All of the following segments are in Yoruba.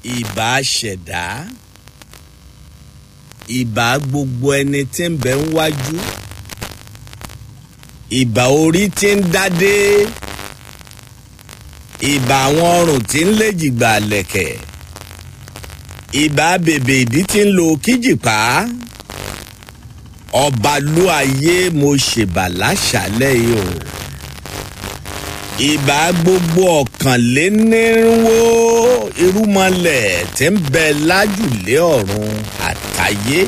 ìbà ṣẹ̀dá ìbà gbogbo ẹni tí ń bẹ ń wájú ìbà orí tí ń dádé ìbà àwọn ọrùn tí ń léjìgbà lẹ̀kẹ̀ ìbà bèbè ìdí tí ń lo kíjìpá ọba ló ayé mo ṣèbà láṣálẹ̀ yìí o ìbà gbogbo ọ̀kànlénírínwó irúmọlẹ̀ tí ń bẹ lájùlé ọ̀run àtayé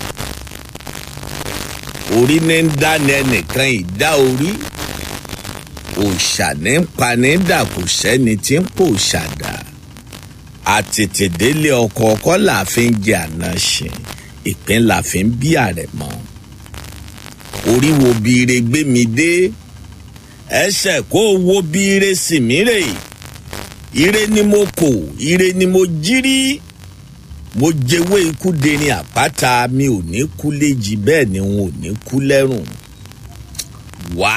orí ní ń dáni ẹnìkan ìdá orí òòṣà ní ń pani dà kò sẹ́ni tí ń pò ṣàdá àtètèdélé ọkọ̀ ọkọ̀ là fi ń jẹ àná ṣe ìpín là fi ń bí àrẹ̀ mọ́ orí wo biire gbé mi dé ẹsẹ̀ kó o wo biire sì mí rè ire ni mo kò ire ni mo jírí mo jẹwé ikú derin àpáta mi ò ní kú léjì bẹ́ẹ̀ ni n ò ní kú lẹ́rùn wá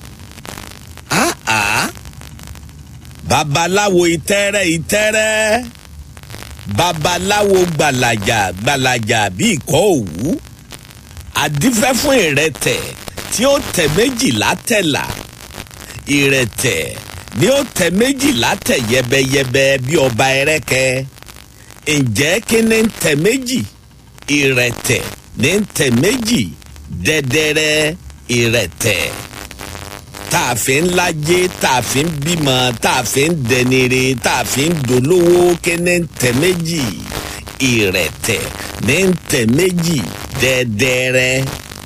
áá babaláwo ìtẹ́rẹ́ ìtẹ́rẹ́ babaláwo gbàlàjà gbàlàjà bí ìkọ́ òwú àdífẹ́ fún ìrẹtẹ̀ tí ó tẹ̀ méjìlá tẹ̀là ìrẹtẹ̀ ni ó tẹ̀ méjìlá tẹ̀ yẹbẹyẹbẹ bí ọba ẹrẹ́kẹ́ ǹjẹ́ kí ni ń tẹ̀ méjì ìrẹtẹ̀ ní ń tẹ̀ méjì dẹ́dẹ́rẹ́ ìrẹtẹ̀ tá a fi ń lajé tá a fi ń bímọ tá a fi ń dẹnire tá a fi ń dolówó kí ni ń tẹ̀ méjì ìrẹtẹ̀ ní ń tẹ̀ méjì dẹ́dẹ́rẹ́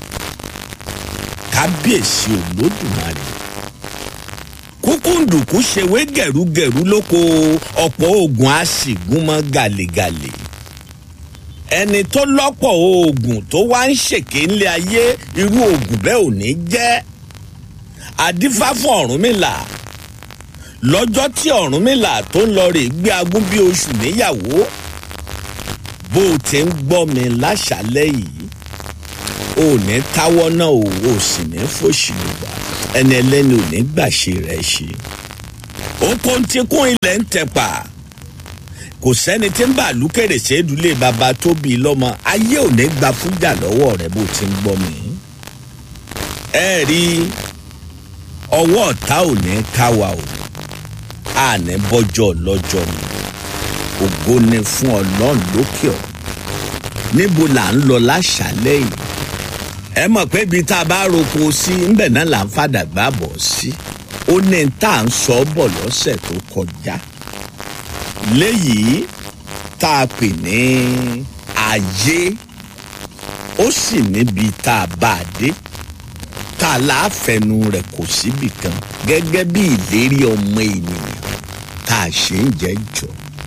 kábíyèsí olódùmarè kúkúndùkú ṣèwé gẹ̀rúgẹ̀rú lóko ọ̀pọ̀ oògùn á sì gún mọ́ gàlégàlé ẹni tó lọ́pọ̀ oògùn tó wá ń ṣèké ńlẹ̀ ayé irú oògùn bẹ́ẹ̀ ò ní jẹ́ àdífá fún ọ̀rúnmìlà lọ́jọ́ tí ọ̀rúnmìlà tó ń lọ rè gbé agún bí oṣù níyàwó bó o ti ń gbọ́ mi láṣálẹ́ yìí ò ní táwọ́ náà o ò sì ní fòṣì lùgbà ẹni ẹlẹ́ni ò ní gbàṣe rẹ̀ ṣe. oko ti kún ilẹ̀ ń tẹ̀pà kò sẹ́ni tí ń bà lúkèrè ṣèdúlé bàbá tó bí lọ́mọ ayé ò ní gba fújà lọ́wọ́ rẹ̀ bó ti ń gbọ́ mi. ẹ rí ọwọ́ ọ̀tá ò ní ká wa o àní bọ́jọ́ lọ́jọ́ ni ògo ni fún ọlọ́run lókè ọ̀ níbo là ń lọ láṣálẹ́ yìí ẹ mọ̀ pé ibi tá a bá roko sí ńbẹ̀ náà là ń fàdàgbà bọ̀ sí ó ní tá à ń sọ bọ̀ lọ́sẹ̀ tó kọjá léyìí tá a pè ní ayé ó sì níbi tá a bá a dé tá a láàfẹnu rẹ̀ kò síbì kan gẹ́gẹ́ bí ìlérí ọmọ ènìyàn tá a ṣe ń jẹ́ jọ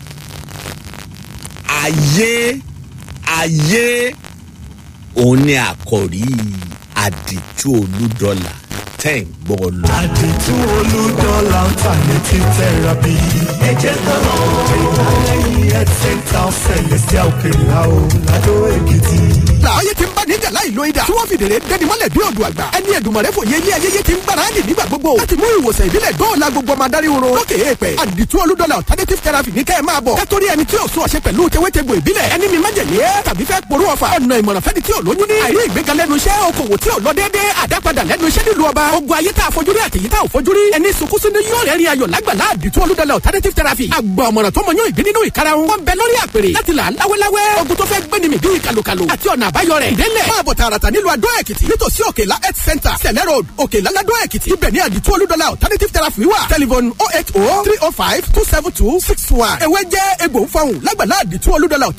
ayé ayé òun ni àkòrí àdìtú olúdọ́là tẹ̀ ń gbọ́ lọ. àdìtú olùdọ́là alternative therapy. ẹ jẹ́ ká lọ ìdálẹ́yìn health center celestial kela o lado èkìtì. làáyé ti ń bá níjà láì lo idà tí wọ́n fi dèrè dẹni mọ́lẹ̀ bí odò àgbà ẹni ẹ̀dùnmọ̀rẹ́ fòye ilé ayẹyẹ ti ń gbáradì nígbà gbogbo láti mú ìwòsàn ìbílẹ̀ dóòlà gbogbo ọmọ adarí oró lókè èèpẹ̀ àdìtú olúdọ́là alternative therapy ní kẹ́ ẹ máa bọ̀ kẹ́tọ́rí ẹni tí ò sún ọ̀ṣẹ́ pẹ̀lú tewétegbò ìbílẹ̀ ẹni mi májèlé tàbí fẹ́ porú ọ̀fà ọ̀nà ìmọ̀ràn fẹ́ni tí ò lóyún ní àìrí ìgbéga lẹ́nu iṣẹ́ okòwò tí ò lọ déédéé àdápadà lẹ́nu iṣẹ́ nílùú ọba ogun ayé tá a fojú rí àtẹ̀yí tá ò fojú rí ẹni sunkúnsún ní yóò rẹ́rìn ayọ̀ lágbàlá àdìtú olúdọ́là alternative therapy àgbà ọ̀mọ̀ràn tó mọyún ìgbín nínú ìkarahun wọn bẹ lórí àpèrè láti là láwẹ́láwẹ́ ogun tó fẹ́ gbéni mi bíi kàlùkàlù àti ọ̀nà àbáyọ rẹ̀ ìdẹ́lẹ̀ máa bọ̀ tààràtà nílùú adó èkìtì nítòsí òkèlá health center sẹ̀lẹ̀ road òkèlá ládó èkìtì ibẹ̀ ní àdìtú olúdọ́là alternative therapy wà telephone oh eight oh three oh five two seven two six one ewé jẹ́ egbò ń fọhùn lágbàlá àdìtú olúdọ́là